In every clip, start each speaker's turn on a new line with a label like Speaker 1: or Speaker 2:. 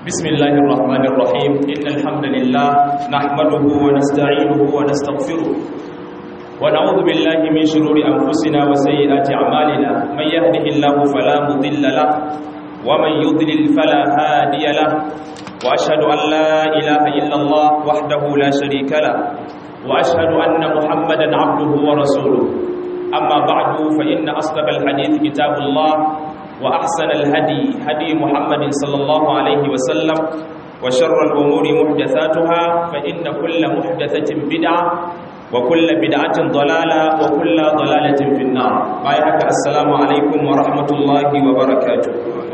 Speaker 1: بسم الله الرحمن الرحيم إن الحمد لله نحمده ونستعينه ونستغفره ونعوذ بالله من شرور أنفسنا وسيئات أعمالنا من يهده الله فلا مضل له ومن يضلل فلا هادي له وأشهد أن لا إله إلا الله وحده لا شريك له وأشهد أن محمدا عبده ورسوله أما بعد فإن أصدق الحديث كتاب الله وأحسن الهدي هدي محمد صلى الله عليه وسلم وشر الأمور محدثاتها فإن كل محدثة بدعة وكل بدعة ضلالة وكل ضلالة في النار بايعك السلام عليكم ورحمة الله وبركاته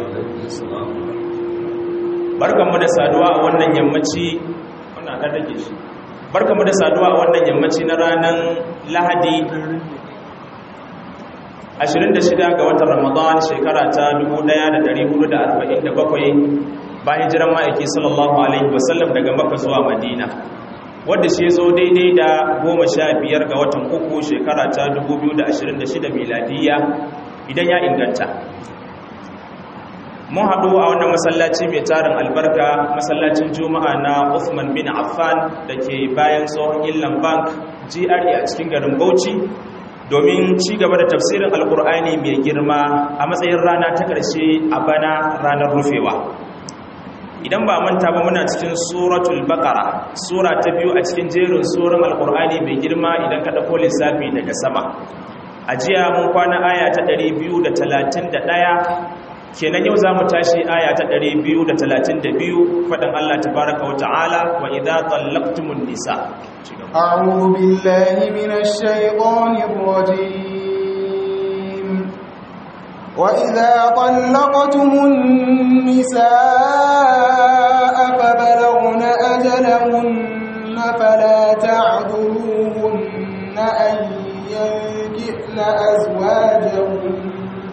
Speaker 1: barkanmu da saduwa a wannan yammaci wannan dan rage shi barkanmu da saduwa a wannan yammaci na ranar Lahadi 26 ga watan Ramadan shekara ta 1447 bayan jiran ma'aiki sallallahu alaihi wasallam daga Makka zuwa Madina wanda shi zo daidai da 15 ga watan uku shekara ta 2026 miladiya idan ya inganta mun haɗu a wannan masallaci mai tarin albarka masallacin juma'a na Uthman bin Affan da ke bayan tsohon Illan Bank GRA a cikin garin Bauchi domin ci gaba da tafsirin alkur'ani mai girma a matsayin rana ta ƙarshe a bana ranar rufewa idan ba manta ba muna cikin suratul baqara sura ta biyu a cikin jerin suran alkur'ani mai girma idan ka dauko lissafi daga sama a jiya mun kwana aya ta 231 kenan yau zamu tashi aya ta 232 fadan Allah tabaaraka wa ta'ala wa idza tallaqtumun nisa
Speaker 2: أعوذ بالله من الشيطان الرجيم وإذا طلقتم النساء فبلغن أجلهن فلا تعذروهن أن ينكحن أزواجهن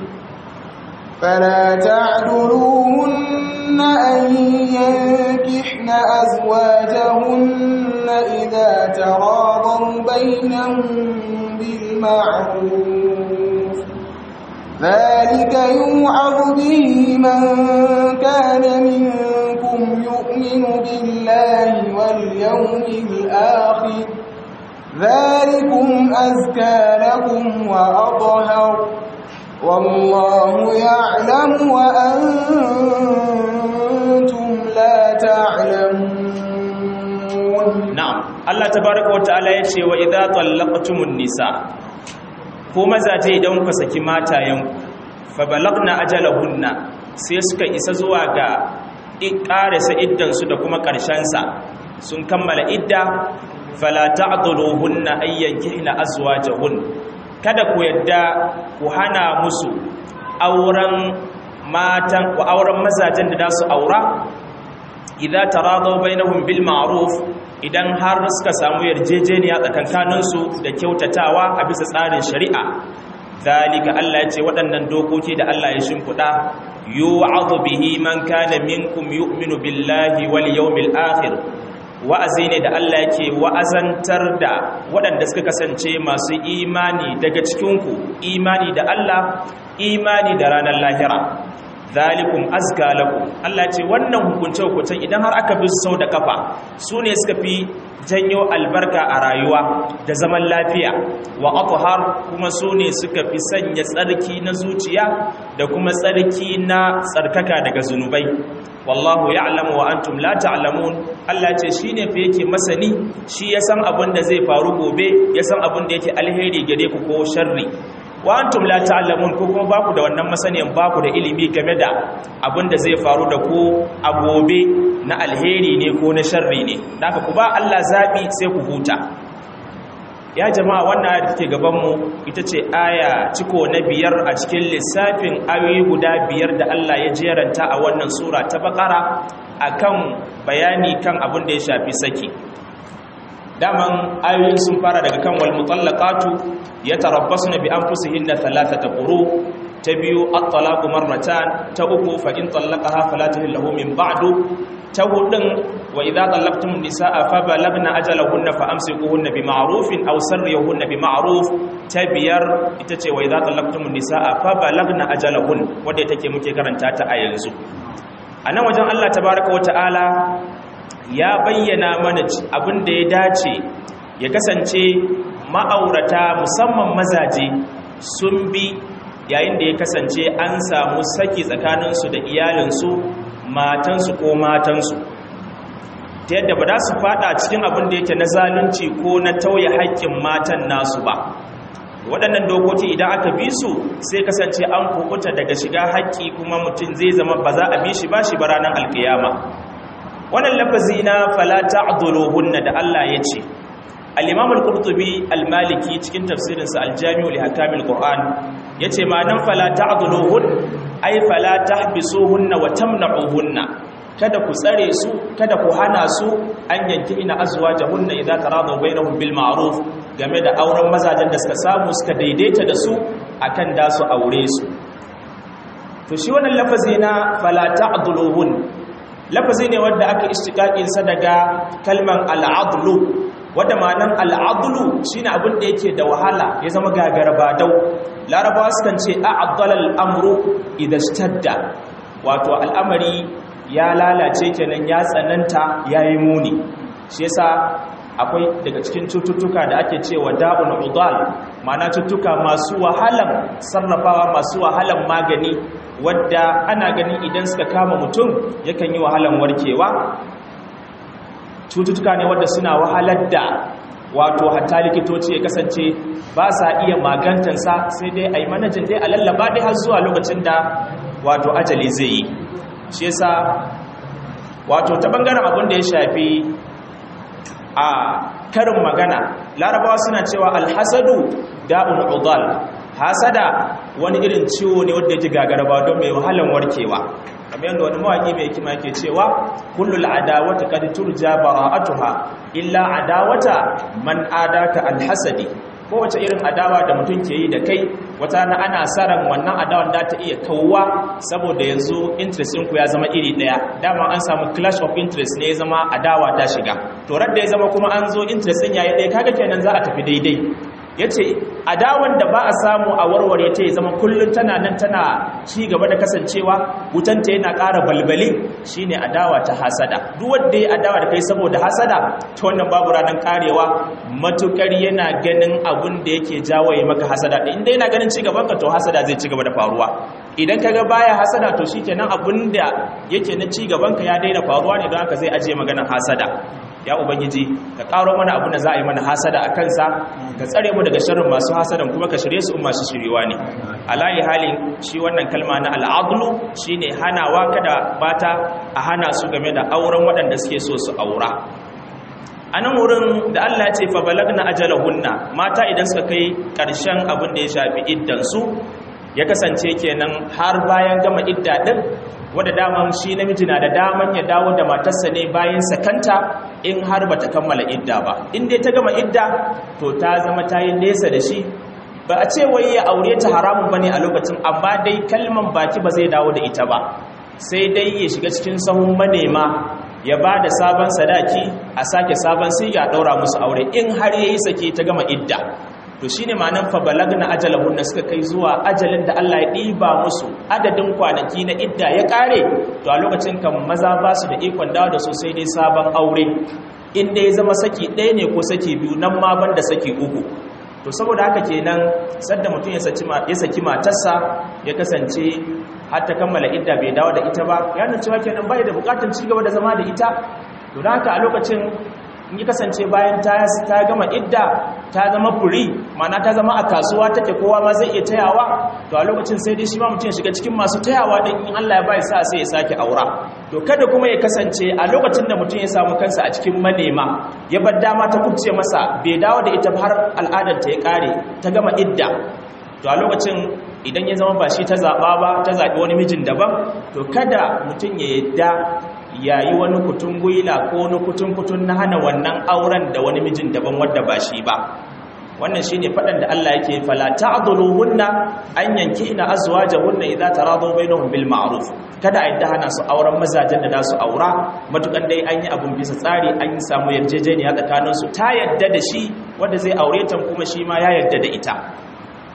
Speaker 2: فلا تعذروهن أن ينكحن أزواجهن إذا تراضوا بينهم بالمعروف ذلك يوعظ به من كان منكم يؤمن بالله واليوم الآخر ذلكم أزكى لكم وأطهر والله يعلم وأنتم لا تعلمون
Speaker 1: na'am Allah tabaaraka wata'ala yace wa idza tallaqtumun nisa ko mazaje idan ku saki matayenku fa balagna ajalahunna sai suka isa zuwa ga ƙarasa iddan su da kuma ƙarshen sa sun kammala idda fala ta'dhuluhunna ayyankihna azwajahun kada ku yadda ku hana musu auren matan ku auren mazajen da su aura idza taradaw bainahum bil ma'ruf idan har suka samu yarjejeniya tsakankaninsu da kyautatawa a bisa tsarin shari'a zalika Allah ya ce waɗannan dokoki da Allah ya shimfiɗa yu'adhu bihi man kana minkum yu'minu billahi wal yawmil akhir wa'azi ne da Allah yake wa'azantar da waɗanda suka kasance masu imani daga cikinku imani da Allah imani da ranar lahira zalikum azka lakum Allah ce wannan hukunce hukuncen idan har aka bi sau da kafa su ne suka fi janyo albarka a rayuwa da zaman lafiya wa athhar kuma su ne suka fi sanya tsarki na zuciya da kuma tsarki na tsarkaka daga zunubai wallahu ya'lamu wa antum la ta'lamun Allah ce shine fa yake masani shi ya san abin da zai faru gobe ya san abin da yake alheri gare ku ko sharri wa antum la ta'lamun ko kuma baku da wannan masaniyan baku da ilimi game da abin da zai faru da ku a gobe na alheri ne ko na sharri ne haka ku ba Allah zabi sai ku huta ya jama'a wannan ayar take gaban mu ita ce aya ciko na biyar a cikin lissafin ayoyi guda biyar da Allah ya jeranta a wannan sura ta bakara akan bayani kan abin da ya shafi saki daman ayoyin sun fara daga kan wal mutallaqatu yatarabbasna bi anfusihinna thalathata quru ta biyu at-talaqu marratan ta uku fa in talaqaha fala tahillu min ba'du ta hudun wa idza talaqtum nisaa fa balagna ajalahunna fa amsikuhunna bi ma'rufin aw sarrihunna bi ma'ruf ta biyar ita ce wa idza talaqtum nisaa fa balagna ajalahun wanda take muke karanta ta a yanzu a nan wajen Allah tabaraka wata'ala ya bayyana mana abin da ya dace ya kasance ma'aurata musamman mazaje sun bi yayin da ya kasance an samu saki tsakaninsu da iyalinsu matansu ko matansu ta yadda ba za su fada cikin abin da yake na zalunci ko na tauye haƙƙin matan nasu ba waɗannan dokoki idan aka bi su sai kasance an kukuta daga shiga haƙƙi kuma mutum zai zama ba za a bi shi ba shi ba ranar alkiyama wannan lafazi na falata hunna da Allah ya ce al-imam al-qurtubi al-maliki cikin tafsirinsa al-jami'u li hakamil qur'an yace ma'anan falata hun ay fala tahbisuhunna wa tamna'uhunna kada ku tsare su kada ku hana su an yanki ina azwajahunna idza taradaw bainahum bil ma'ruf game da auren mazajen da suka samu suka daidaita da su akan da su aure su to shi wannan lafazi na fala ta'dhuluhun lafazi ne wanda aka istiqaqin sa daga kalman al'adlu wanda ma'anan al'adlu shine abin da yake da wahala ya zama gagaraba dau larabawa sukan ce a'dala al'amru idha ishtadda wato al'amari ya lalace kenan ya tsananta yayi muni shi yasa akwai daga cikin cututtuka da ake cewa da'un udal ma'ana cututtuka masu wahalan sarrafawa masu wahalan magani wadda ana gani idan suka kama mutum yakan yi wahalan warkewa cututtuka ne wadda suna wahalar da wato hatta likitoci ya kasance ba sa iya magantansa sai dai a yi manajin dai a lallaba dai har zuwa lokacin da wato ajali zai yi shi yasa wato ta bangaren abin da ya shafi a karin magana larabawa suna cewa alhasadu da'un udal hasada wani irin ciwo ne wanda yake gagaraba don mai wahalan warkewa kamar yadda wani mawaki mai hikima yake cewa kullul adawata qad turja bara'atuha illa adawata man adaka alhasadi kowace irin adawa da mutum ke yi da kai wata na ana saran wannan adawan da ta iya kawwa saboda yanzu interest ɗinku ya zama iri ɗaya dama an samu clash of interest ne ya zama adawa ta shiga to da ya zama kuma an zo interest ɗin yayi ɗaya kaga kenan za a tafi daidai ya ce adawan da ba a samu a warware ta ya zama kullum tana nan tana ci gaba da kasancewa wutanta yana ƙara balbali shine adawa ta hasada duk wanda ya adawa da kai saboda hasada ta wannan babu ranar karewa matukar yana ganin abun da yake jawo ya maka hasada inda yana ganin ci gaban ka to hasada zai ci gaba da faruwa idan kaga baya hasada to shikenan abun da yake na ci gaban ka ya daina faruwa ne don haka zai ajiye maganar hasada ya ubangiji ka karo mana abin da za a yi mana hasada a kansa ka tsare mu daga sharrin masu hasadan kuma ka shirye su masu shiriwa ne alayi halin shi wannan kalma na al'adlu shine hanawa kada bata a hana su game da auren waɗanda suke so su aura a nan wurin da Allah ya ce fa balagna ajalahunna mata idan suka kai ƙarshen abin da ya shafi iddansu ya kasance kenan har bayan gama idda din wadda daman shi namiji na da daman ya dawo da matarsa ne bayan sakanta in har bata kammala idda ba in dai ta gama idda to ta zama ta yi nesa da shi ba a ce wai ya aure ta haramun bane a lokacin amma dai kalman baki ba zai dawo da ita ba sai dai ya shiga cikin sahun manema ya ba da sabon sadaki a sake sabon sai ya daura musu aure in har yayi sake ta gama idda to shine ma'anar fa balagna ajalahun da suka kai zuwa ajalin da Allah ya ɗiba musu adadin kwanaki na idda ya ƙare to a lokacin kan maza ba su da ikon dawo da su sai dai sabon aure inda ya zama saki ɗaya ne ko saki biyu nan ma ban da saki uku to saboda haka kenan sadda mutum ya saki matarsa ya kasance har ta kammala idda bai dawo da ita ba ya nuna cewa kenan bai da bukatar ci gaba da zama da ita to da haka a lokacin in yi kasance bayan ta ta gama idda ta zama furi mana ta zama a kasuwa take kowa ma zai iya tayawa to a lokacin sai dai shi ma mutum ya shiga cikin masu tayawa din in Allah ya bai sa sai ya sake aura to kada kuma ya kasance a lokacin da mutum ya samu kansa a cikin manema ya bar dama ta kubce masa bai dawo da ita har al'adar ta ya kare ta gama idda to a lokacin idan ya zama ba shi ta zaɓa ba ta zaɓi wani mijin daban to kada mutum ya yadda yayi wani kutun gwila ko wani kutun-kutun na hana wannan auren da wani mijin daban wadda ba shi ba wannan shine faɗan da Allah yake fala ta'dhuluhunna an yankihna azwajahunna idza taradu bainahum bil ma'ruf kada a yadda hana su auren mazajen da za su aura matukan dai an yi abun bisa tsari an yi samu yarjejeniya tsakanin su ta yadda da shi wanda zai aure ta kuma shi ma ya yadda da ita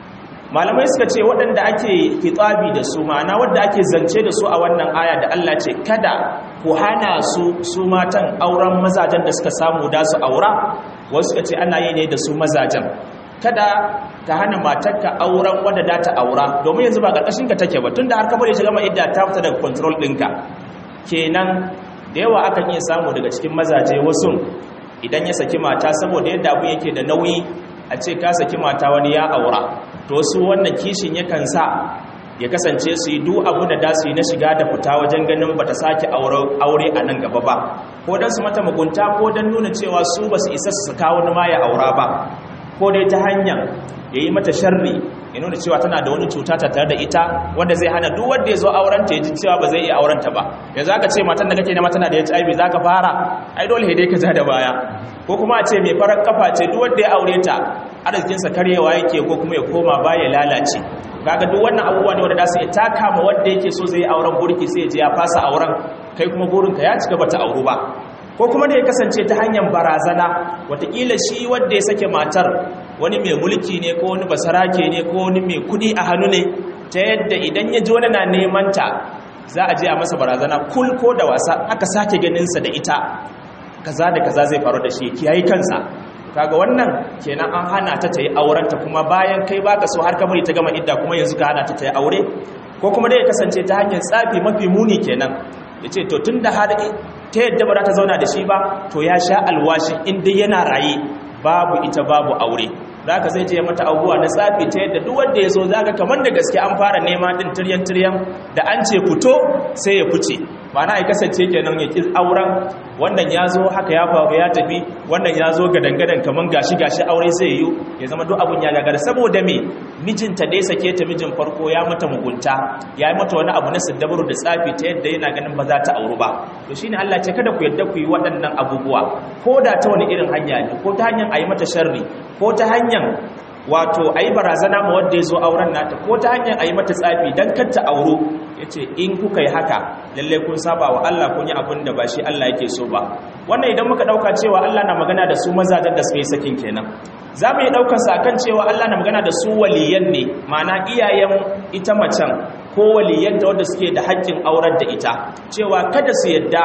Speaker 1: malamai suka ce waɗanda ake kitsabi da su ma'ana wadda ake zance da su a wannan aya da Allah ce kada ku hana su su matan auren mazajen da suka samu da su aura wasu suka ce ana yi ne da su mazajen kada ka hana matarka auren wadda da ta aura domin yanzu ba ƙarƙashin ka take ba tunda har ka bari shiga mai idda ta fita daga control ɗinka kenan da yawa akan iya samu daga cikin mazaje wasu idan ya saki mata saboda yadda abu yake da nauyi a ce ka saki mata wani ya aura to su wannan kishin yakan sa ya kasance su yi duk abu da dasu yi na shiga da fita wajen ganin bata sake aure a nan gaba ba ko don su mata mugunta ko don nuna cewa su ba su isa su saka wani ma ya aura ba ko dai ta hanyar ya yi mata sharri ya nuna cewa tana da wani cuta ta tare da ita wanda zai hana duk wanda ya zo aurenta ya ji cewa ba zai iya aurenta ba yanzu aka ce matan da kake nema tana da HIV za ka fara ai dole dai ka ja da baya ko kuma a ce mai farar kafa ce duk wanda ya aure ta arzikinsa karyewa yake ko kuma ya koma ba ya lalace kaga duk wannan abubuwa ne wanda za su iya taka ma wanda yake so zai yi auren burki sai ya je ya fasa auren kai kuma burinka ya cika bata auru ba ko kuma da ya kasance ta hanyar barazana watakila shi wadda ya sake matar wani mai mulki ne ko wani basarake ne ko wani mai kudi a hannu ne ta yadda idan ya ji wani na neman ta za a je a masa barazana kul ko da wasa aka sake ganinsa da ita kaza da kaza zai faru da shi kiyayi kansa kaga wannan kenan an hana ta ta yi aurenta kuma bayan kai baka so har kamar ta gama idda kuma yanzu ka hana ta ta yi aure ko kuma dai ya kasance ta hanyar tsafi mafi muni kenan ya ce to tun da har ta yadda ba za ta zauna da shi ba to ya sha alwashi inda yana raye babu ita babu aure za ka zai je mata abubuwa na tsafi ta yadda duk wanda ya zo za ka kamar da gaske an fara nema din tiryan tiryan da an ce fito sai ya fice ma'ana ya kasance kenan ya ƙi auren wannan ya zo haka ya faru ya tafi wannan ya zo gadangadan kamar gashi gashi aure zai yi ya zama duk abun ya gagara saboda me mijinta dai sake ta mijin farko ya mata mugunta ya yi mata wani abu na siddabaru da tsafi ta yadda yana ganin ba za ta auru ba to shine Allah ce kada ku yadda ku yi waɗannan abubuwa ko da ta wani irin hanya ne ko ta hanyar a yi mata sharri ko ta hanyar wato a yi barazana ma wadda ya zo auren nata ko ta hanyar a yi mata tsafi don kanta auro ya ce in kuka yi haka lallai kun saba wa Allah kun yi abin da ba shi Allah yake so ba wannan idan muka ɗauka cewa Allah na magana da su mazajen da suka yi sakin kenan za mu yi ɗaukarsa a kan cewa Allah na magana da su waliyan ne ma'ana iyayen ita macen ko waliyan da wadda suke da haƙƙin aurar da ita cewa kada su yadda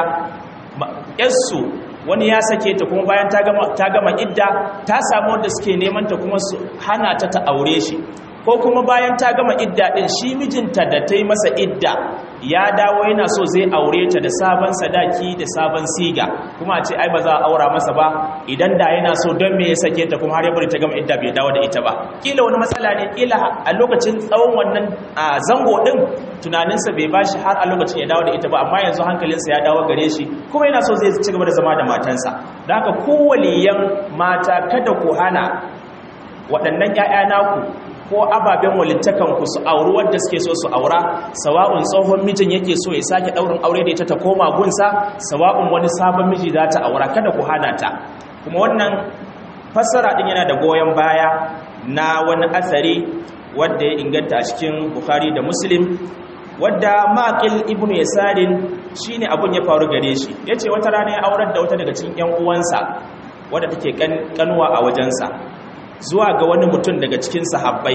Speaker 1: ‘yarsu wani ya sake ta kuma bayan ta gama idda ta samu wadda suke neman ta kuma su hana ta ta aure shi ko kuma bayan ta gama idda din shi mijinta da ta yi masa idda ya dawo yana so zai aure ta da sabon sadaki da sabon siga kuma a ce ai ba za a aura masa ba idan da yana so don me ya sake ta kuma har ya bari ta gama idda bai dawo da ita ba kila wani matsala ne kila a lokacin tsawon wannan zango din tunaninsa bai bashi har a lokacin ya dawo da ita ba amma yanzu hankalinsa ya dawo gare shi kuma yana so zai ci gaba da zama da matansa da haka kowaliyan mata kada ku hana waɗannan 'ya'ya naku ko ababen walittakanku su auri wadda suke so su aura sawa'un tsohon mijin yake so ya sake ɗaurin aure da ita ta koma gunsa sawa'un wani sabon miji za ta aura kada ku hana ta kuma wannan fassara ɗin yana da goyon baya na wani asari wadda ya inganta a cikin bukhari da muslim wadda maƙil ibnu yasarin shine abun ya faru gare shi yace wata rana ya aurar da wata daga cikin ƴan uwansa wadda take kanuwa a wajensa zuwa ga wani mutum daga cikin sahabbai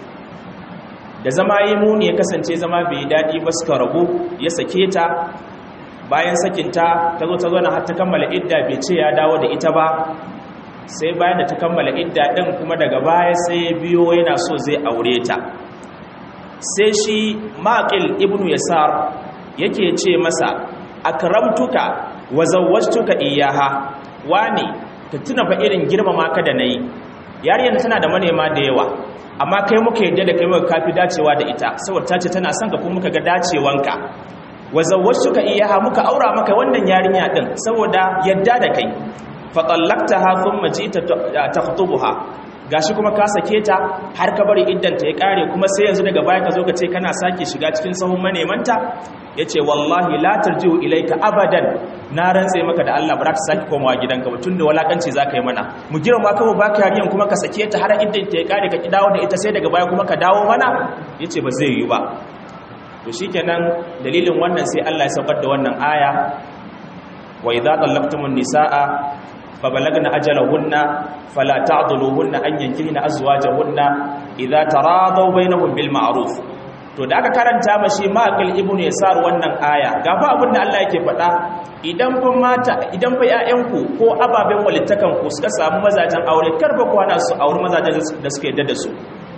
Speaker 1: da zama yi muni ya kasance zama bai daɗi ba suka rabu ya sake ta bayan sakinta ta zo ta zo na har ta kammala idda bai ce ya dawo da ita ba sai bayan da ta kammala idda ɗin kuma daga baya sai ya biyo yana so zai aure ta sai shi maƙil ibnu yasar yake ce masa akramtuka wa zawwajtuka iyaha wani ka tuna fa irin girmama ka da nayi yariyar tana da manema da yawa amma kai muka yadda da kai muka kafi dacewa da ita saboda ta ce tana son ka kuma muka ga dacewanka wa zawwajtuka iyaha muka aura maka wannan yarinya din saboda yadda da kai fa tallaqtaha thumma ji'ta takhtubuha gashi kuma ka sake ta har ka bari iddanta ya kare kuma sai yanzu daga baya ka zo ka ce kana sake shiga cikin sahun manemanta yace wallahi la tarji'u ilayka abadan na rantse maka da Allah ba za ka sake komawa gidanka ba tunda walakanci zaka yi mana mu girma ka ba ka yariyan kuma ka sake ta har iddanta ya kare ka ki dawo da ita sai daga baya kuma ka dawo mana yace ba zai yi ba to shikenan dalilin wannan sai Allah ya saukar da wannan aya wa idza tallaqtumun nisaa فبلغن أجلهن فلا تعضلوهن أن ينكهن أزواجهن idza taradaw bainahum bil ma'ruf to da aka karanta mashi maqil ibnu yasar wannan aya gafa abin da Allah yake faɗa idan fa mata idan fa ƴaƴanku ko ababen walittakan ku suka samu mazajen aure karba ku hana su aure mazajen da suka yadda da su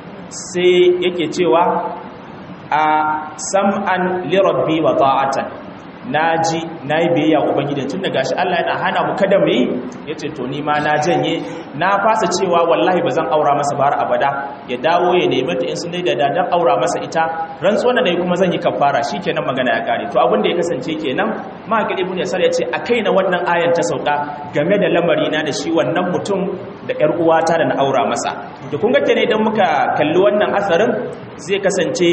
Speaker 1: sai yake cewa a sam'an li rabbi wa ta'atan naji nayi biyayya ubangiji tun da gashi Allah yana hana mu kada mu yi yace to ni ma na janye na fasa cewa wallahi bazan aura masa ba har abada ya dawo ya nemi ta in sun dai da dan aura masa ita rantsuwa da kuma zan yi kafara shikenan magana ya kare to abin da ya kasance kenan mahaqil ibn yasar yace a kaina wannan ayan ta sauka game da lamari na da shi wannan mutum da ƴar uwata da na aura masa to kun ga kenan idan muka kalli wannan asarin zai kasance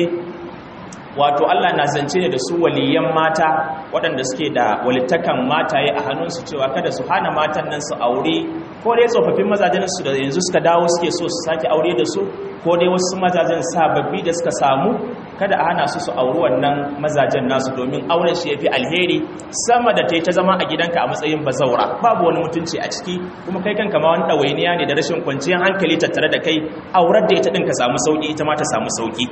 Speaker 1: wato Allah na zance ne da su waliyan mata waɗanda suke da walittakan mataye a hannunsu cewa kada su hana matan nan su aure ko dai tsofaffin mazajen su da yanzu suka dawo suke so su sake aure da su ko dai wasu mazajen sababbi da suka samu kada a hana su su auri wannan mazajen nasu domin auren shi yafi alheri sama da ta yi ta zama a gidanka a matsayin bazaura babu wani mutunci a ciki kuma kai kanka ma wani ɗawainiya ne da rashin kwanciyar hankali tattare da kai aurar da ita ɗin ka samu sauƙi ita ma ta samu sauƙi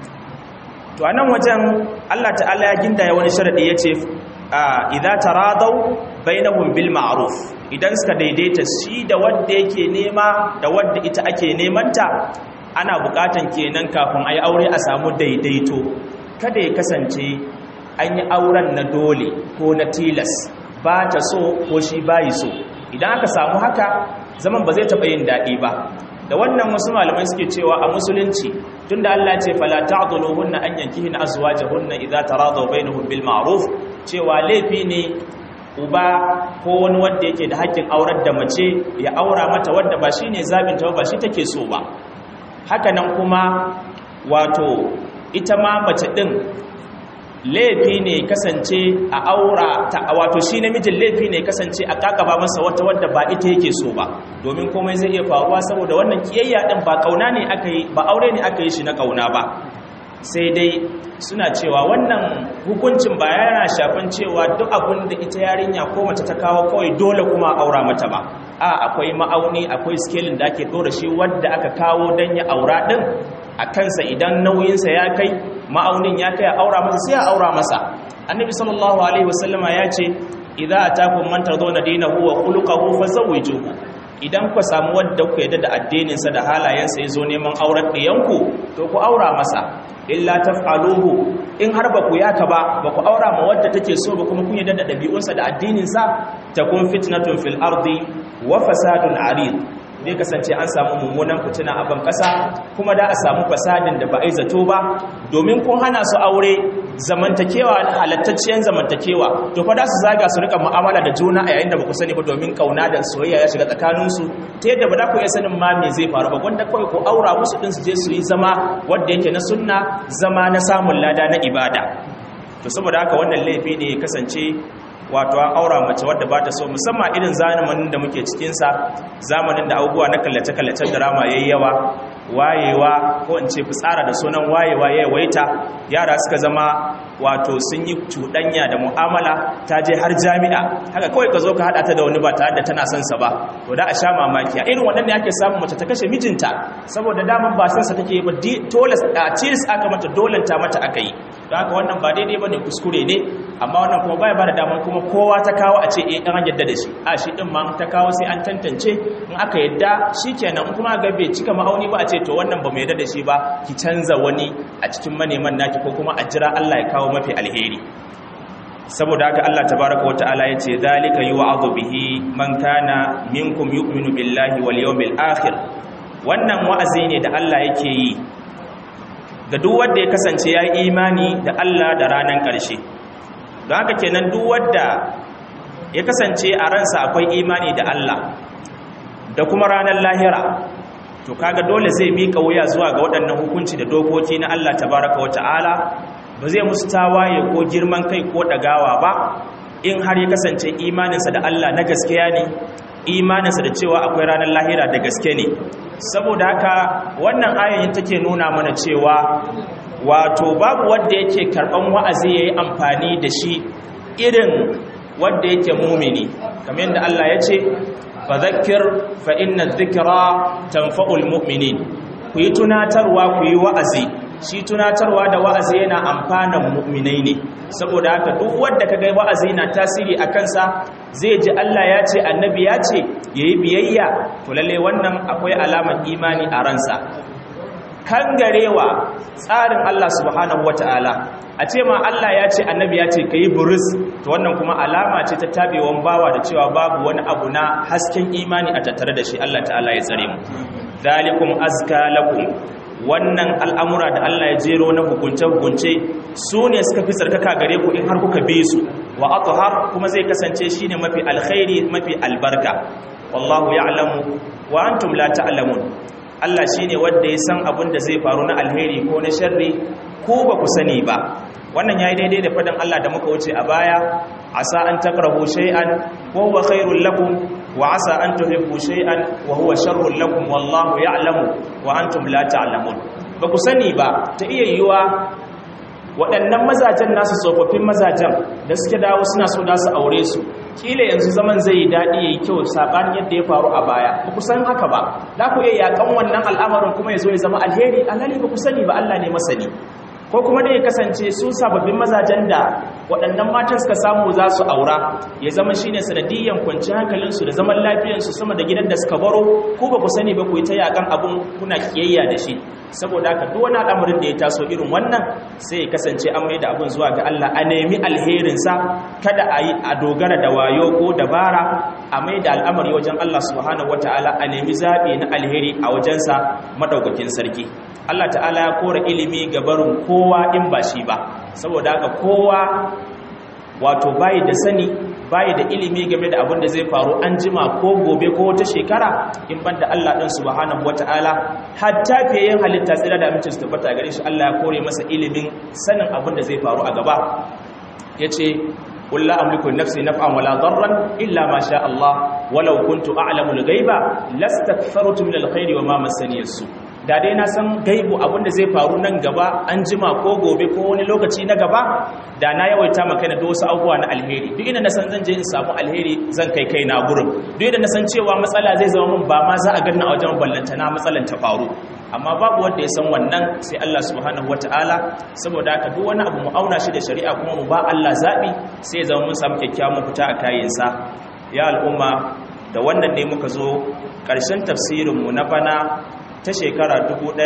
Speaker 1: to a nan wajen Allah ta'ala ya gindaya wani sharaɗi ya ce idza taradaw bainahum bil ma'ruf idan suka daidaita shi da wanda yake nema da wanda ita ake nemanta ana bukatan kenan kafin ayi aure a samu daidaito kada ya kasance an yi auren na dole ko na tilas ba ta so ko shi bayi so idan aka samu haka zaman ba zai taɓa yin daɗi ba da wannan wasu malamai suke cewa a musulunci tunda Allah ce fala ta'dhuluhunna an yankihina azwajahunna idza taradaw bainahum bil ma'ruf cewa laifi ne uba ko wani wanda yake da haƙƙin aurar da mace ya aura mata wanda ba shine zabin ta ba shi take so ba haka nan kuma wato ita ma mace din laifi ne kasance a aura ta wato shi namijin laifi ne kasance a kakaba masa wata wadda ba ita yake so ba domin komai zai iya faruwa saboda wannan kiyayya din ba kauna ne aka yi ba aure ne aka yi shi na kauna ba sai dai suna cewa wannan hukuncin ba yana shafan cewa duk abin da ita yarinya ko mace ta kawo kawai dole kuma aura mata ba a akwai ma'auni akwai scaling da ake dora shi wadda aka kawo dan ya aura din a kansa idan nauyinsa ya kai ma'aunin ya kai a aura masa sai a aura masa annabi sallallahu alaihi wasallama ya ce idza atakum man tardawna dinahu wa khuluquhu fazawwijuhu idan ku samu wanda ku yadda da addininsa da halayensa yazo neman auren ɗiyanku to ku aura masa illa taf'aluhu in har ba ku yaka ba ba ku aura ma wadda take so ba kuma kun yadda da ɗabi'unsa da addininsa takun fitnatun fil ardi wa fasadun arid zai kasance an samu mummunan fitina a ban ƙasa kuma da a samu fasadin da ba a yi zato ba domin kun hana su aure zamantakewa halattacciyar zamantakewa to fa da su zaga su rika mu'amala da juna a yayin da ba ku sani ba domin kauna da soyayya ya shiga tsakaninsu ta yadda ba za ku iya sanin ma me zai faru ba wanda kawai ku aura musu din su je su yi zama wanda yake na sunna zama na samun lada na ibada to saboda haka wannan laifi ne ya kasance wato an aura mace wadda ba ta so musamman irin zamanin da muke cikinsa zamanin da abubuwa na kallace-kallacen drama ya yi yawa wayewa ko in ce fitsara da sunan wayewa ya yawaita yara suka zama wato sun yi cuɗanya da mu'amala ta je har jami'a haka kawai ka zo ka haɗa ta da wani ba tare da tana son sa ba to da a sha mamaki a irin waɗanda ake samun mace ta kashe mijinta saboda daman ba son sa take ba dole a tilis aka mata dolanta mata aka yi don haka wannan ba daidai ba ne kuskure ne amma wannan kuma baya ba da daman kuma kowa ta kawo a ce eh an yadda da shi a shi din ma ta kawo sai an tantance in aka yadda shikenan in kuma ga bai cika ma'auni ba a ce to wannan ba mu yadda da shi ba ki canza wani a cikin maneman naki ko kuma a jira Allah ya kawo mafi alheri saboda haka Allah tabaraka wata'ala ya ce zalika yu'adhu bihi man kana minkum yu'minu billahi wal yawmil akhir wannan wa'azi ne da Allah yake yi ga duk wanda ya kasance ya yi imani da Allah da ranar ƙarshe don haka kenan duk wanda ya kasance a ransa akwai imani da Allah da kuma ranar lahira to kaga dole zai miƙa wuya zuwa ga waɗannan hukunci da dokoki na Allah tabaraka wa ta'ala ba zai musu tawaye ko girman kai ko ɗagawa ba in har ya kasance imaninsa da Allah na gaskiya ne imaninsa da cewa akwai ranar lahira da gaske ne saboda haka wannan ayoyin take nuna mana cewa wato babu wanda yake karban wa'azi yayi amfani da shi irin wanda yake mumini kamar yadda Allah ya ce fadhakkir fa inna dhikra tanfa'ul mu'minin ku yi tunatarwa ku yi wa'azi shi tunatarwa da wa'azi yana amfanan mu'minai ne saboda haka duk wanda kaga wa'azi na tasiri a kansa zai ji Allah ya ce annabi ya ce yayi biyayya to lalle wannan akwai alamar imani a ransa kangarewa tsarin Allah subhanahu wataala a ce ma Allah ya ce annabi ya ce kayi buris to wannan kuma alama ce ta tabewan bawa da cewa babu wani abu na hasken imani a tattare da shi Allah ta'ala ya tsare mu zalikum azka lakum wannan al'amura da Allah ya jero na hukunce-hukunce su ne suka fi tsarkaka gare ku in har kuka bi su wa atuhar kuma zai kasance shi ne mafi alkhairi mafi albarka wallahu ya'lamu wa antum la ta'lamun Allah shi ne wanda ya san abin da zai faru na alheri ko na sharri ko ba ku sani ba wannan yayi daidai da fadan Allah da muka wuce a baya asa an takrahu shay'an wa huwa khairul lakum wa asa an tuhibbu shay'an wa huwa sharrul lakum wallahu ya'lamu wa antum la ta'lamun ba ku sani ba ta iya yiwa waɗannan mazajen nasu tsofaffin mazajen da suke dawo suna so da su aure su kila yanzu zaman zai yi daɗi ya yi kyau saɓanin yadda ya faru a baya ba ku san haka ba za ku iya yaƙan wannan al'amarin kuma ya zo ya zama alheri alhali ba ku sani ba Allah ne masani ko kuma dai ya kasance su sababbin mazajen da waɗannan matan suka samu za su aura ya zama shi ne sanadiyyan kwanci hankalinsu da zaman lafiyansu sama da gidan da suka baro ko ba ku sani ba ku yi ta yaƙan abin kuna kiyayya da shi saboda haka duk wani al'amarin da ya taso irin wannan sai ya kasance an mai da abin zuwa ga Allah a nemi alherinsa kada a yi a dogara da wayo ko dabara a mai da al'amari wajen Allah subhanahu wataala a nemi zaɓi na alheri a wajensa madaukakin sarki Allah ta'ala ya kora ilimi ga barin kowa in ba shi ba saboda haka kowa wato bayi da sani bayi da ilimi game da abin da zai faru an jima ko gobe ko wata shekara in ban da Allah ɗin subhanahu wata'ala hatta fiye yin halitta tsira da amincin su tabbata gare shi Allah ya kore masa ilimin sanin abin da zai faru a gaba ya ce قل لا أملك لنفسي نفعا ولا ضرا إلا ما شاء الله ولو كنت أعلم الغيب لاستكثرت من الخير وما مسني السوء da dai na san gaibu abinda zai faru nan gaba an jima ko gobe ko wani lokaci na gaba da na yawaita maka na wasu abubuwa na alheri duk inda na san zan je in samu alheri zan kai kai na gurin duk inda na san cewa matsala zai zama mun ba ma za a ganna a wajen ballanta na matsalan ta faru amma babu wanda ya san wannan sai Allah subhanahu wataala saboda haka duk wani abu mu auna shi da shari'a kuma mu ba Allah zabi sai ya zama mun samu kyakkyawan fita a kayansa ya al'umma da wannan ne muka zo ƙarshen tafsirinmu na bana ta shekara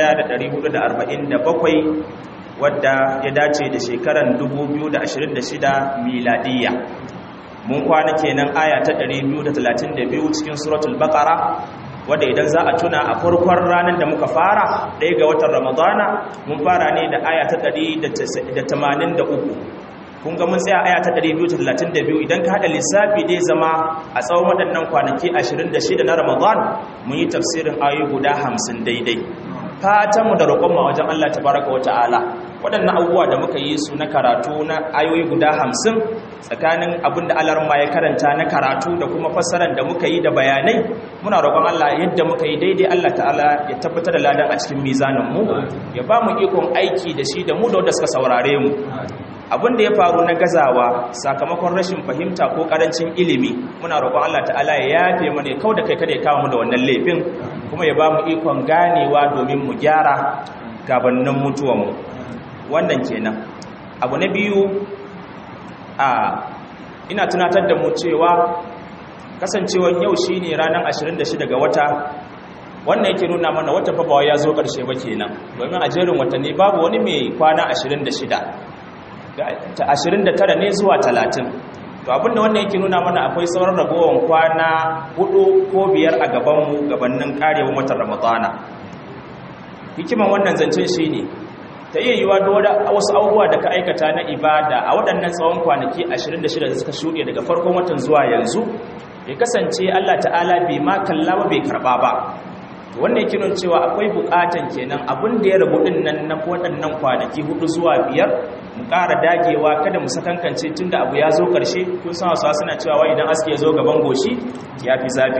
Speaker 1: 1447 wadda ya dace da shekaran 2026 miladiyya mun kwana kenan aya ta 232 cikin suratul baqara wadda idan za a tuna a farkon ranar da muka fara ɗaya ga watan ramadana mun fara ne da aya ta 183 kun ga mun tsaya aya ta 232 idan ka hada lissafi dai zama a tsawon waɗannan kwanaki 26 na Ramadan mun yi tafsirin ayoyi guda 50 daidai fatan mu da roƙon mu wajen Allah tabaraka wata'ala waɗannan abubuwa da muka yi su na karatu na ayoyi guda 50 tsakanin abin da Allah ya karanta na karatu da kuma fassarar da muka yi da bayanai muna roƙon Allah yadda muka yi daidai Allah ta'ala ya tabbatar da ladan a cikin mizanin mu ya ba mu ikon aiki da shi da mu da wanda suka saurare mu abin da ya faru na gazawa sakamakon rashin fahimta ko karancin ilimi muna roƙon Allah ta'ala ya yafe mana ya kau da kai kada ya kawo mu da wannan laifin kuma ya ba mu ikon ganewa domin mu gyara gabanin mutuwanmu wannan kenan abu na biyu a ina tunatar da mu cewa kasancewar yau shine ranar 26 ga wata wannan yake nuna mana wata fabawa ya zo ƙarshe ba kenan domin a jerin watanni babu wani mai kwana 26 ta 29 ne zuwa 30 to abinda wannan yake nuna mana akwai sauran ragowar kwana hudu ko biyar a gabanmu gabanin karewar watan ramadana hikiman wannan zancen shine ta iya yiwa da wasu abubuwa da ka aikata na ibada a waɗannan tsawon kwanaki 26 da suka shuɗe daga farkon watan zuwa yanzu ya kasance Allah ta'ala bai ma kalla ba bai karɓa ba wannan yake nuna cewa akwai bukatan kenan abin da ya rabu din nan na waɗannan kwanaki hudu zuwa biyar mu ƙara dagewa kada mu sakankance tunda abu ya zo ƙarshe kun san wasu suna cewa wai idan aski ya zo gaban goshi ya fi zafi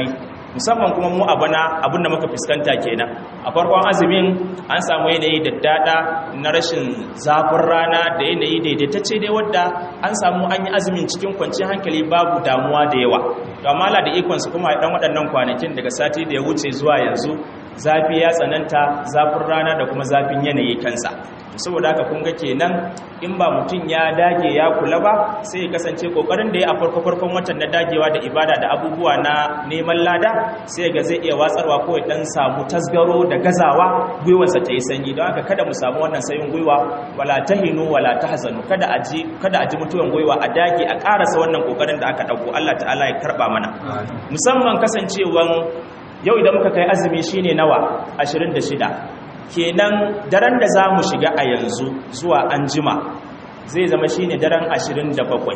Speaker 1: musamman kuma mu a bana abinda muka fuskanta kenan a farkon azumin an samu yanayi da dada na rashin zafin rana da yanayi daidaitacce dai wadda an samu an yi azumin cikin kwanciyar hankali babu damuwa da yawa to amma Allah da ikonsa kuma dan waɗannan kwanakin daga sati da ya wuce zuwa yanzu zafi ya tsananta zafin rana da kuma zafin yanayi kansa saboda haka kun ga kenan in ba mutum ya dage ya kula ba sai ya kasance kokarin da ya a farko farkon watan na dagewa da ibada da abubuwa na neman lada sai ga zai iya watsarwa ko ya dan samu tasgaro da gazawa gwiwarsa ta yi sanyi don haka kada mu samu wannan sayin gwiwa wala tahinu wala tahzanu kada a ji kada a ji mutuwan gwiwa a dage a karasa wannan kokarin da aka dauko Allah ta'ala ya karba mana musamman kasancewan yau idan muka kai azumi shine nawa 26 kenan daren da za mu shiga a yanzu zuwa an jima zai zama shi ne daren 27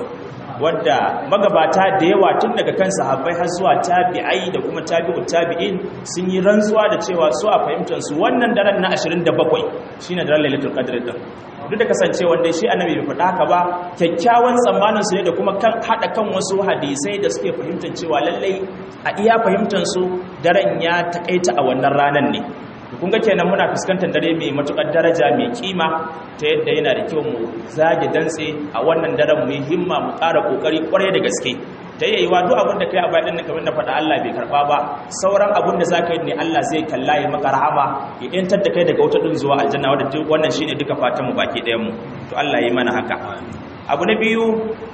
Speaker 1: wadda magabata da yawa tun daga kan sahabbai har zuwa tabi'ai da kuma tabi'u tabi'in sun yi rantsuwa da cewa su a fahimtansu wannan daren na 27 shi ne daren lailatul qadr din duk da kasance wanda shi annabi bai faɗa haka ba kyakkyawan tsammanin su ne da kuma kan hada kan wasu hadisai da suke fahimtar cewa lallai a iya fahimtar su daren ya takaita a wannan ranan ne kun ga kenan muna fuskantar dare mai matukar daraja mai kima ta yadda yana da kyau mu zage dantse a wannan daren mu himma mu ƙara kokari kwarai da gaske ta yayi wa duk abin da kai a bayan nan kamar na faɗa Allah bai karba ba sauran abin da zaka yi ne Allah zai kalla ya maka rahama ya yantar da kai daga wata din zuwa aljanna wanda duk wannan shine duka fatan mu baki ɗayan mu to Allah ya yi mana haka abu na biyu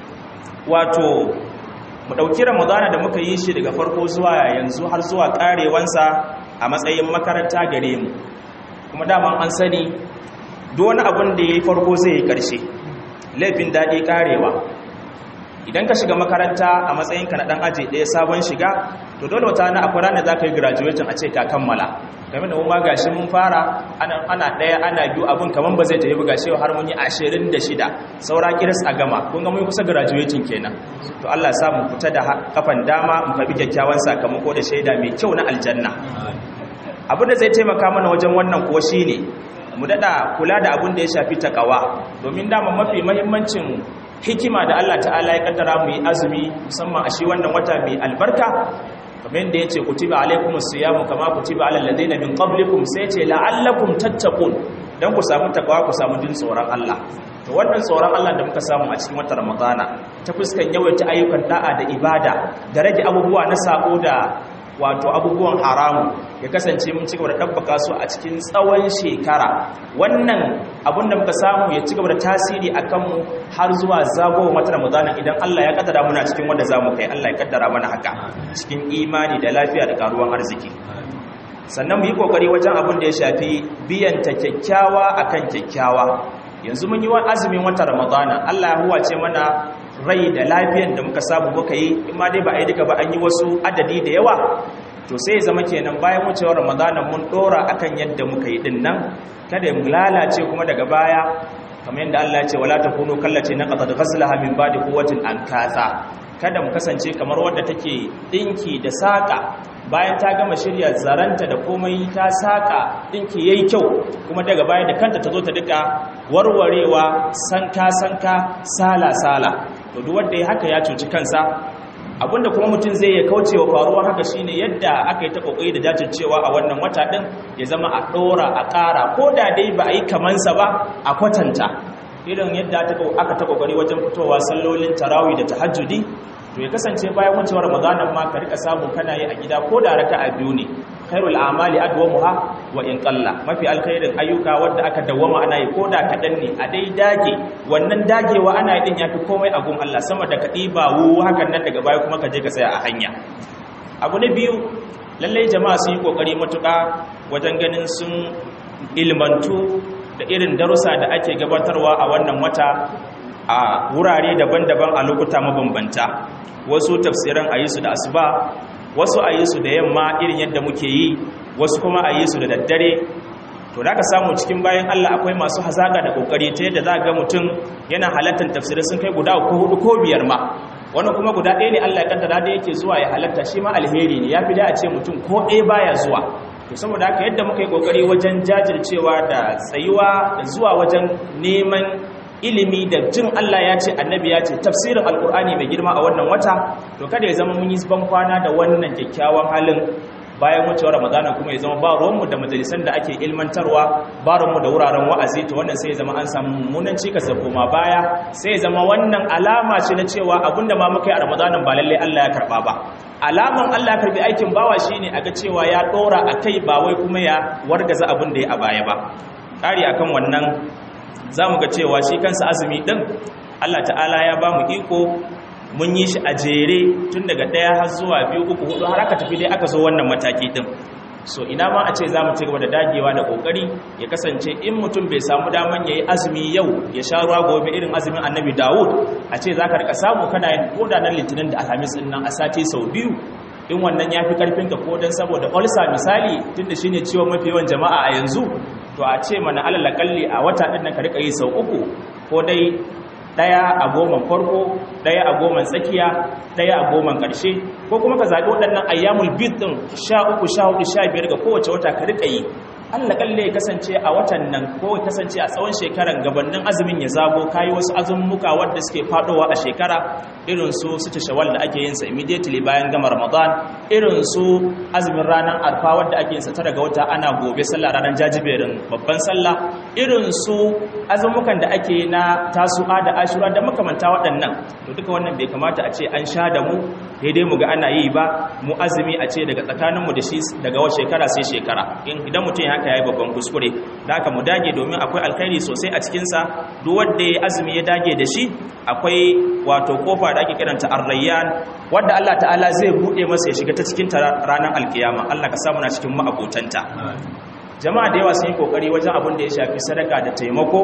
Speaker 1: wato mu ɗauki ramadana da muka yi shi daga farko zuwa yanzu har zuwa ƙarewansa a matsayin makaranta gare mu kuma daman an sani duk wani abin da ya yi farko zai yi ƙarshe laifin daɗi ƙarewa idan ka shiga makaranta a matsayinka na ɗan aji ɗaya sabon shiga to dole wata na akwai ranar za ka yi graduating a ce ka kammala game da kuma gashi mun fara ana ɗaya ana biyu abin kamar ba zai tafi ba gashi har mun yi ashirin da shida saura kiris a gama kun ga mun kusa graduating kenan to Allah sa mu fita da kafan dama mu kabi kyakkyawan sakamako da shaida mai kyau na aljanna abin da zai taimaka mana wajen wannan kuwa shine mu dada kula da abin da ya shafi takawa domin dama mafi mahimmancin hikima da Allah ta'ala ya kaddara mu yi azumi musamman a shi wannan wata mai albarka kamar da yace kutiba alaikumus siyamu kama kutiba alal ladina min qablikum sai yace la'allakum tattaqun dan ku samu takawa ku samu jin tsoron Allah to wannan tsoron Allah da muka samu a cikin watan Ramadana ta fuskan yawaita ayyukan da'a da ibada da rage abubuwa na sako da wato abubuwan haramu ya kasance mun cigaba da ɗabbaka su a cikin tsawon shekara wannan abun da muka samu ya cigaba da tasiri a kanmu har zuwa zagowa mata ramadana idan Allah ya kaddara muna cikin wanda za mu kai Allah ya kaddara mana haka cikin imani da lafiya da karuwan arziki sannan mu yi kokari wajen abin da ya shafi biyan ta kyakkyawa akan kyakkyawa yanzu mun yi wa azumin wata ramadana Allah ya huwace mana rai da lafiyan da muka samu muka yi in ma dai ba a yi duka ba an yi wasu adadi da yawa to sai ya zama kenan bayan wucewar ramadana mun dora akan yadda muka yi din nan kada mu lalace kuma daga baya kamar yadda Allah ya ce wala takunu kallace na qad ghaslaha min ba'di quwwatin ankatha kada mu kasance kamar wadda take dinki da saka bayan ta gama shirya zaranta da komai ta saka dinki yayi kyau kuma daga baya da kanta ta zo ta duka warwarewa sanka sanka sala sala to duk wanda ya haka ya cuci kansa abinda kuma mutum zai ya kauce wa faruwar haka shine yadda aka yi ta kokari da jajircewa a wannan wata din ya zama a dora a ƙara ko da dai ba a yi kamansa ba a kwatanta irin yadda aka ta kokari wajen fitowa sallolin tarawih da tahajjudi to ya kasance bayan wucewar ramadanan ma ka rika samu kana yi a gida ko da raka'a biyu ne khairul a'mali adwamuha wa in qalla mafi alkhairin ayyuka wanda aka dawwama ana yi ko da kadan ne a dai dage wannan dagewa ana yi din yafi komai a gun Allah sama da kadi ba wu hakan nan daga baya kuma ka je ka tsaya a hanya abu na biyu lallai jama'a sun yi kokari matuƙa wajen ganin sun ilmantu da irin darussa da ake gabatarwa a wannan wata a wurare daban-daban a lokuta mabambanta wasu tafsiran a yi su da asuba wasu a yi su da yamma irin yadda muke yi wasu kuma a yi su da daddare to da ka samu cikin bayan Allah akwai masu hazaga da kokari ta yadda za ga mutum yana halartar tafsirai sun kai guda ko hudu ko biyar ma wannan kuma guda ɗaya ne Allah ya kaddara da yake zuwa ya halarta shi ma alheri ne ya fi da a ce mutum ko ɗaya baya zuwa to saboda haka yadda muka yi kokari wajen jajircewa da tsayuwa da zuwa wajen neman ilimi da jin Allah ya ce annabi ya ce tafsirin alkur'ani mai girma a wannan wata to kada ya zama mun yi ban kwana da wannan kyakkyawan halin bayan wucewar ramadana kuma ya zama ba ruwanmu da majalisan da ake ilmantarwa ba ruwanmu da wuraren wa'azi to wannan sai ya zama an samu mummunan cikas da koma baya sai ya zama wannan alama ce na cewa abinda ma muka yi a ramadanan ba lallai Allah ya karba ba alaman Allah ya karbi aikin bawa shine a ga cewa ya dora a kai ba wai kuma ya wargaza abin da ya a baya ba ƙari akan wannan za mu ga cewa shi kansa azumi ɗin Allah ta'ala ya ba mu iko mun yi shi a jere tun daga ɗaya har zuwa biyu uku hudu har aka tafi dai aka zo wannan mataki ɗin so ina ma a ce za mu ci gaba da dagewa da ƙoƙari ya kasance in mutum bai samu daman ya yi azumi yau ya sha ruwa gobe irin azumin annabi dawud a ce za ka rika samu kana yin koda nan litinin da alhamis ɗin nan a sati sau biyu in wannan ya fi ƙarfinka ko don saboda ulcer misali tun da shi ne ciwon mafi yawan jama'a a yanzu to a ce mana alalakalli a wata ɗin nan ka rika yi sau uku ko dai ɗaya a goman farko ɗaya a goman tsakiya ɗaya a goman ƙarshe ko kuma ka zaɓi waɗannan ayyamul bid ɗin sha uku sha hudu sha biyar ga kowace wata ka riƙa yi allah kalle ya kasance a watan nan ko ya kasance a tsawon shekaran gabanin azumin ya zago kayi wasu azummuka wadda suke faɗowa a shekara irin su su shawal da ake yin sa immediately bayan gama ramadan irin su azumin ranar arfa wadda ake yin sa tara ga wata ana gobe sallah ranar jajiberin babban sallah irin su azummukan da ake na tasu'a da ashura da makamanta waɗannan to duka wannan bai kamata a ce an sha da mu daidai mu ga ana yi ba mu azumi a ce daga tsakaninmu da shi daga wata shekara sai shekara idan mutum ya haka ya yi babban kuskure da haka mu dage domin akwai alkhairi sosai a cikinsa duk wanda ya azumi ya dage da shi akwai wato kofa da ake kiranta arrayyan wadda Allah ta'ala zai buɗe masa ya shiga ta cikin ranar alkiyama Allah ka samu na cikin ma'abotanta jama'a da yawa sun yi kokari wajen abin da ya shafi sadaka da taimako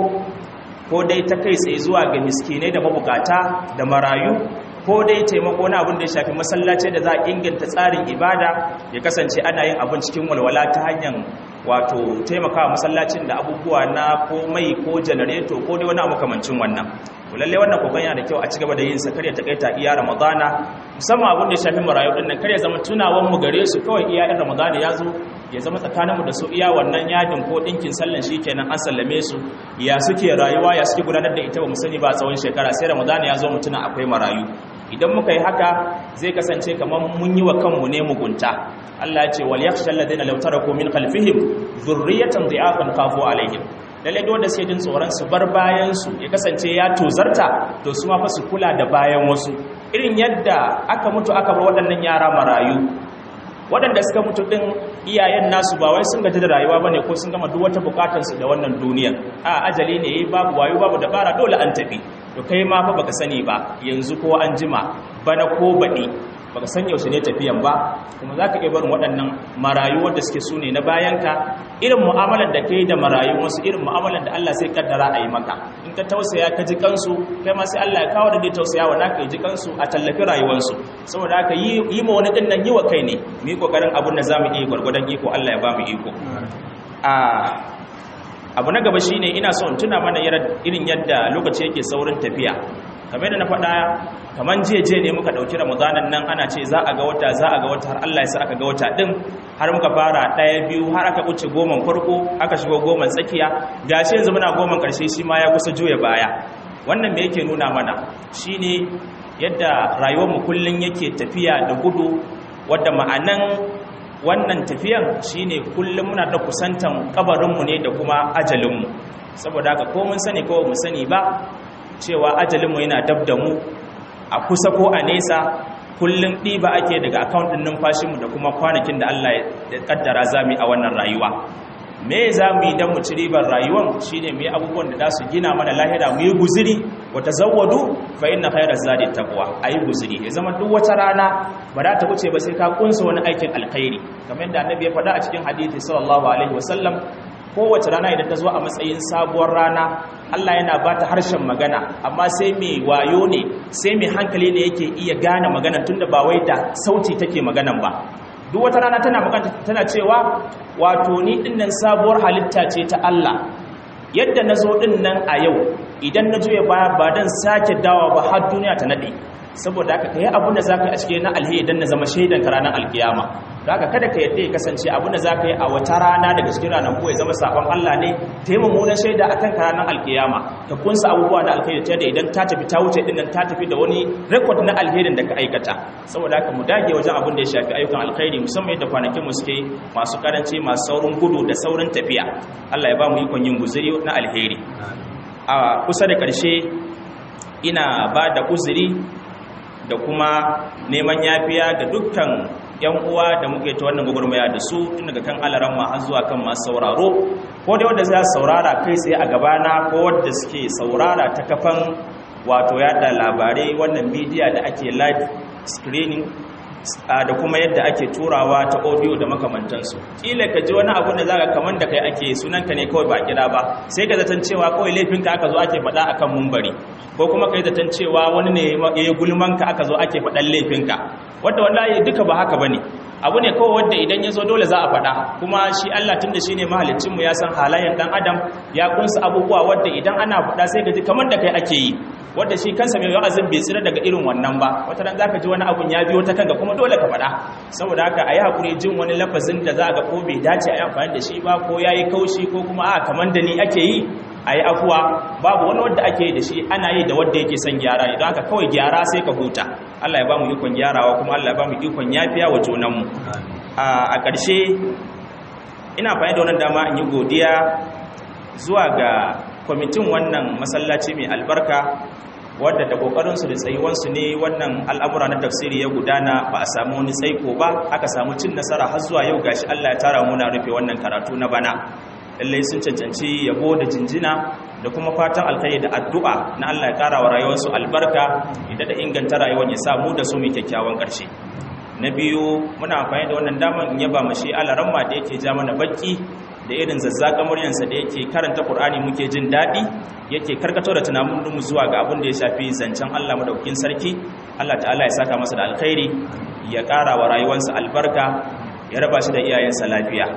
Speaker 1: ko dai ta kai tsaye zuwa ga miskinai da mabukata da marayu ko dai taimako na abin da ya shafi masallaci da za a inganta tsarin ibada ya kasance ana yin abin cikin walwala ta hanyar wato taimakawa masallacin da abubuwa na ko mai ko janareto ko dai wani abu kamancin wannan to lalle wannan kokon yana da kyau a cigaba da yin sa kar ya takaita iya ramadana musamman abin da ya shafi marayu din nan kar ya zama tunawan mu gare su kawai iya in ramadana ya zo ya zama tsakaninmu da su iya wannan yadin ko ɗinkin sallan shi kenan an sallame su ya suke rayuwa ya suke gudanar da ita ba mu sani ba tsawon shekara sai ramadana ya zo mutuna akwai marayu idan muka yi haka zai kasance kamar mun yi wa kanmu ne mugunta Allah ya ce wal yakhsha alladhina law taraku min khalfihim dhurriyatan dhi'afan khafu alaihim lalle duk wanda suke jin tsoron su bar bayan su ya kasance ya tozarta to su ma fa su kula da bayan wasu irin yadda aka mutu aka bar waɗannan yara marayu waɗanda suka mutu ɗin iyayen nasu ba wai sun gaji da rayuwa ba ne ko sun gama duk wata bukatarsu da wannan duniyar a ajali ne babu wayo babu dabara dole an tafi to kai ma fa baka sani ba yanzu ko an jima bana ko baɗi baka san yaushe ne tafiyan ba kuma za ka iya barin waɗannan marayu wanda suke su ne na bayanka irin mu'amalar da kai da marayu wasu irin mu'amalar da Allah sai kaddara a yi maka in ka tausaya ka ji kansu kai ma sai Allah ya kawo da dai tausaya wa naka ya ji kansu a tallafi rayuwarsu saboda haka yi yi ma wani din nan yi wa kai ne mu yi kokarin abun da zamu iya gwargwadon iko Allah ya ba mu iko a abu na gaba shine ina son tuna mana irin yadda lokaci yake saurin tafiya kamar da na faɗa kamar jeje ne muka ɗauki ramadanan nan ana ce za a ga wata za a ga wata har Allah ya sa aka ga wata ɗin har muka fara ɗaya biyu har aka wuce goman farko aka shigo goman tsakiya gashi yanzu muna goman ƙarshe shi ma ya kusa juya baya wannan me yake nuna mana shine yadda rayuwarmu kullum yake tafiya da gudu wadda ma'anan wannan tafiyan shine kullum muna da kusantan kabarinmu ne da kuma ajalinmu saboda haka ko mun sani ko mu sani ba cewa ajalinmu yana dab da mu a kusa ko a nesa kullum ɗiba ake daga akawun ɗin numfashinmu da kuma kwanakin da Allah ya ƙaddara za mu yi a wannan rayuwa me za mu yi don mu ci ribar rayuwan shi ne mu yi abubuwan da za su gina mana lahira mu yi guziri wata zawadu fa inna khairar zadi taqwa a yi guziri ya zama duk wata rana ba za ta wuce ba sai ka kunsa wani aikin alkhairi kamar yadda annabi ya faɗa a cikin hadisi sallallahu alaihi wasallam kowace rana idan ta zo a matsayin sabuwar rana Allah yana ba ta harshen magana amma sai mai wayo ne sai mai hankali ne yake iya gane magana tunda ba wai da sauti take maganan ba duk wata rana tana magana tana cewa wato ni dinnan sabuwar halitta ce ta Allah yadda na zo dinnan a yau idan na juya baya ba dan sake dawa ba har duniya ta nade saboda haka kai abin da zaka yi a cikin na alheri dan na zama shaidan ka ranar alkiyama haka kada ka yadda ya kasance abin da zaka yi a wata rana daga cikin ranar ko ya zama sabon Allah ne taimamu na shaida akan ka ranar alkiyama ka kunsa abubuwa na alheri ta da idan ta tafi ta wuce din nan ta tafi da wani record na alherin da ka aikata saboda haka mu dage wajen abin da ya shafi ayyukan alkhairi musamman yadda kwanakin mu suke masu karanci masu saurin gudu da saurin tafiya Allah ya ba mu ikon yin guzuri na alheri a kusa da ƙarshe ina ba da uzuri da kuma neman yafiya ga dukkan yan uwa da muke ta wannan gwagwarmaya da su tun daga kan alaran ma har zuwa kan masu sauraro ko dai wanda za su saurara kai tsaye a gabana ko wanda suke saurara ta kafan wato yada labarai wannan bidiya da ake live screening da kuma yadda ake turawa ta audio da makamantansu kila ka ji wani abu da zaka kaman da kai ake sunanka ne kawai ba kira ba sai ka zaton cewa kawai laifinka aka zo ake faɗa akan mumbari ko kuma kai zaton cewa wani ne ya gulmanka aka zo ake faɗan laifinka wanda wallahi duka ba haka bane abu ne kawai wanda idan ya zo dole za a faɗa kuma shi Allah tunda shine mahaliccin mu ya san halayen dan adam ya kunsa abubuwa wanda idan ana faɗa sai ka ji kamar da kai ake yi wanda shi kansa mai wa'azin bai tsira daga irin wannan ba wata ran zaka ji wani abun ya biyo ta kanka kuma dole ka faɗa saboda haka ayi hakuri jin wani lafazin da za ga ko bai dace a yi amfani da shi ba ko yayi kaushi ko kuma a kamar da ni ake yi ayi afuwa babu wani wanda ake yi da shi ana yi da wanda yake son gyara idan haka kawai gyara sai ka huta Allah ya ba mu ikon gyarawa kuma Allah ya ba mu ikon yafiya wa junanmu a ƙarshe ina amfani da wannan dama in yi godiya zuwa ga kwamitin wannan masallaci mai albarka wadda da kokarinsu da tsayuwansu ne wannan al'amura na tafsiri ya gudana ba a samu wani tsaiko ba aka samu cin nasara har zuwa yau gashi Allah ya tara muna rufe wannan karatu na bana lallai sun cancanci yabo da jinjina da kuma fatan alkhairi da addu'a na Allah ya kara wa rayuwarsu albarka idan da inganta rayuwar ya samu da su mai kyakkyawan ƙarshe na biyu muna amfani da wannan damar in yaba mashi alaramma da yake ja mana baki da irin zazzaka muryansa da yake karanta Qur'ani muke jin daɗi yake karkato da tunanin mu zuwa ga abin da ya shafi zancen Allah madaukakin sarki Allah ta'ala ya saka masa da alkhairi ya ƙara wa rayuwarsa albarka ya raba shi da iyayensa lafiya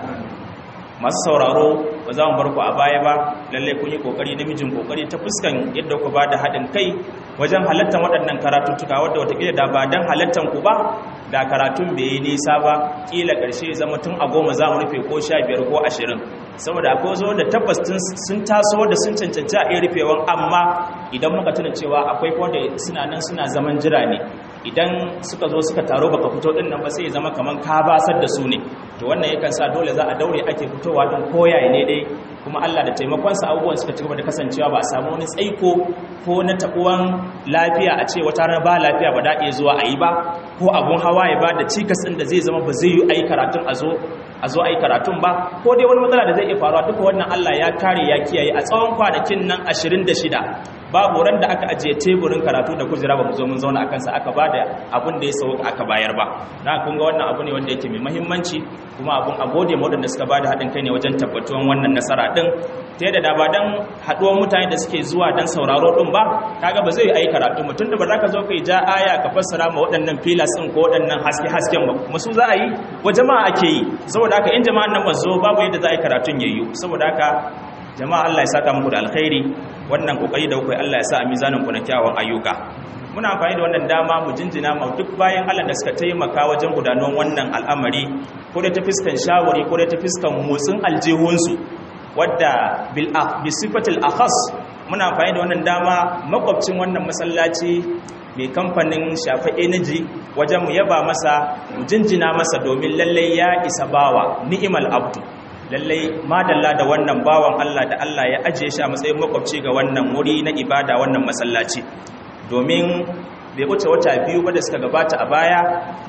Speaker 1: masu sauraro ba za mu bar ku a baya ba lalle kun yi kokari namijin kokari ta fuskan yadda ku ba da haɗin kai wajen halattar waɗannan karatuttuka wadda watakila da ba don halattar ku ba da karatun bai yi nisa ba kila ƙarshe zama tun a goma za mu rufe ko sha biyar ko ashirin saboda akwai zo da tabbas sun taso da sun cancanci a iya rufewan amma idan muka tuna cewa akwai wanda suna nan suna zaman jira ne idan suka zo suka taro baka fito din nan ba sai ya zama kaman ka basar da su ne to wannan yakan sa dole za a daure ake fitowa don koyaye ne dai kuma Allah da taimakonsa abubuwan suka ci gaba da kasancewa ba a samu wani tsaiko ko na tabuwan lafiya a ce wata rana ba lafiya ba da iya zuwa a yi ba ko abun hawa ya ba da cikas ɗin da zai zama ba zai yi a yi karatun a zo a zo a yi karatun ba ko dai wani matsala da zai iya faruwa duka wannan Allah ya kare ya kiyaye a tsawon kwanakin nan 26 babu ran da aka ajiye teburin karatu da kujera ba mu zo mun zauna akan sa aka bada abin da ya sauka aka bayar ba na kun ga wannan abu ne wanda yake mai muhimmanci kuma abun a gode ma wadanda suka bada haɗin kai ne wajen tabbatuwan wannan nasara din ta yadda da ba dan haɗuwar mutane da suke zuwa dan sauraro din ba kaga ba zai yi karatu mutum da ba za ka zo kai ja aya ka fassara ma waɗannan filas din ko waɗannan haske hasken ba kuma su za a yi wa jama'a ake yi saboda haka in jama'an nan ba zo babu yadda za a yi karatun yayyu saboda haka jama'a Allah ya saka muku da alkhairi wannan kokari da kuka Allah ya sa a mizanin ku na kyawun ayyuka muna amfani da wannan dama mu jinjina ma duk bayan Allah da suka taimaka wajen gudanar wannan al'amari ko da ta fiskan shawari ko da ta fiskan motsin aljihunsu wadda bil bi sifatil akhas muna amfani da wannan dama makwabcin wannan masallaci mai kamfanin shafa energy wajen mu yaba masa mu jinjina masa domin lallai ya isa bawa ni'imal abdu lallai madalla da wannan bawan Allah da Allah ya ajiye shi a matsayin makwabci ga wannan wuri na ibada wannan masallaci domin bai wuce wata biyu ba da suka gabata a baya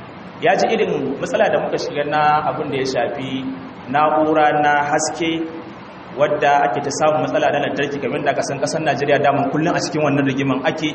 Speaker 1: ya ji irin matsala da muka shiga na abin da ya shafi na'ura na haske wadda ake ta samun matsala na lantarki kamar da kasan kasar Najeriya daman kullum a cikin wannan rigiman ake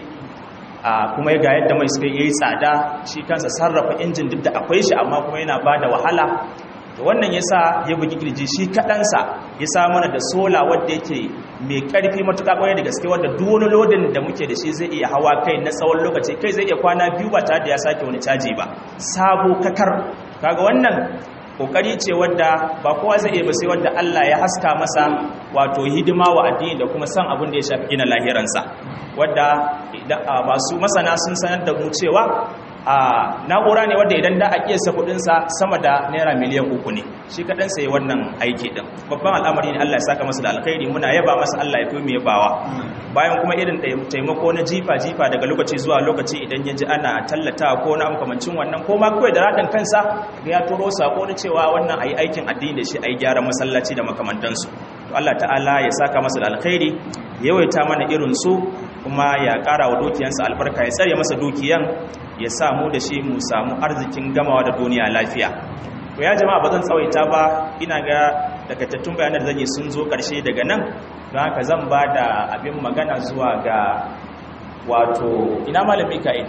Speaker 1: a kuma ga yadda mai suka yi tsada shi kansa sarrafa injin duk da akwai shi amma kuma yana ba da wahala da wannan ya sa ya bugi kirji shi kaɗansa ya sa mana da sola wadda yake mai ƙarfi matuƙa ƙwarai da gaske wadda duk wani lodin da muke da shi zai iya hawa kai na tsawon lokaci kai zai iya kwana biyu ba tare da ya sake wani caji ba sabo kakar kaga wannan kokari ce wadda ba kowa zai iya ba sai wadda Allah ya haska masa wato hidima wa addini da kuma san abin da ya shafi gina lahiransa wadda masu masana sun sanar da mu cewa a na'ura ne wadda idan da a kiyasta kudinsa sama da naira miliyan uku ne shi kaɗan sai wannan aiki ɗin babban al'amari ne allah ya saka masa da alkhairi muna yaba masa allah ya fi mu yabawa bayan kuma irin taimako na jifa-jifa daga lokaci zuwa lokaci idan ya ji ana tallata ko na makamancin wannan ko ma kawai da raɗin kansa ya turo sako na cewa wannan a yi aikin addini da shi a yi gyaran masallaci da makamantansu Allah ta'ala ya saka masa da alkhairi yawaita mana irin su kuma ya ƙara wa dukiyansa albarka ya tsare masa dukiyan ya samu da shi mu samu arzikin gamawa da duniya lafiya to ya jama'a ba zan tsawaita ba ina ga takaitattun bayanan da zan yi sun zo ƙarshe daga nan don haka zan ba da abin magana zuwa ga wato ina malam mika'il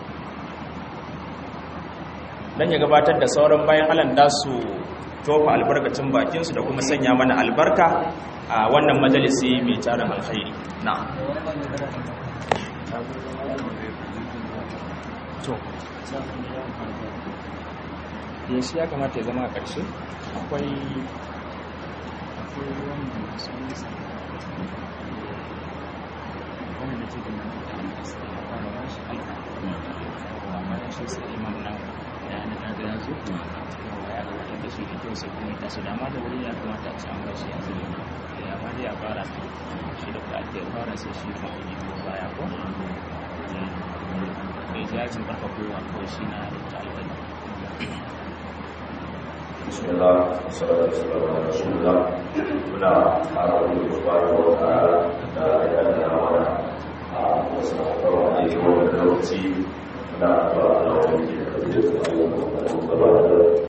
Speaker 1: dan ya gabatar da sauran bayan alan da su tofa albarkacin bakinsu da kuma sanya mana albarka a wannan majalisi mai tarin alkhairi na to shi ya kamata ya zama a ƙarshe akwai shi da kyau sai kuma tasu dama da wuri ya kamata a ci an bashi a zuri ya ma da ya fara shi da kuɗaɗe ya fara sai shi kuma a yi baya ko mai jajin ƙarfa kowa ko shi na da alƙali
Speaker 3: bismillah sallallahu alaihi wasallam rasulullah muna fara wani subhanahu wa ta'ala da ya da mana a wasu abubuwa da yake wannan lokaci muna ba da wani ke da ayyukan da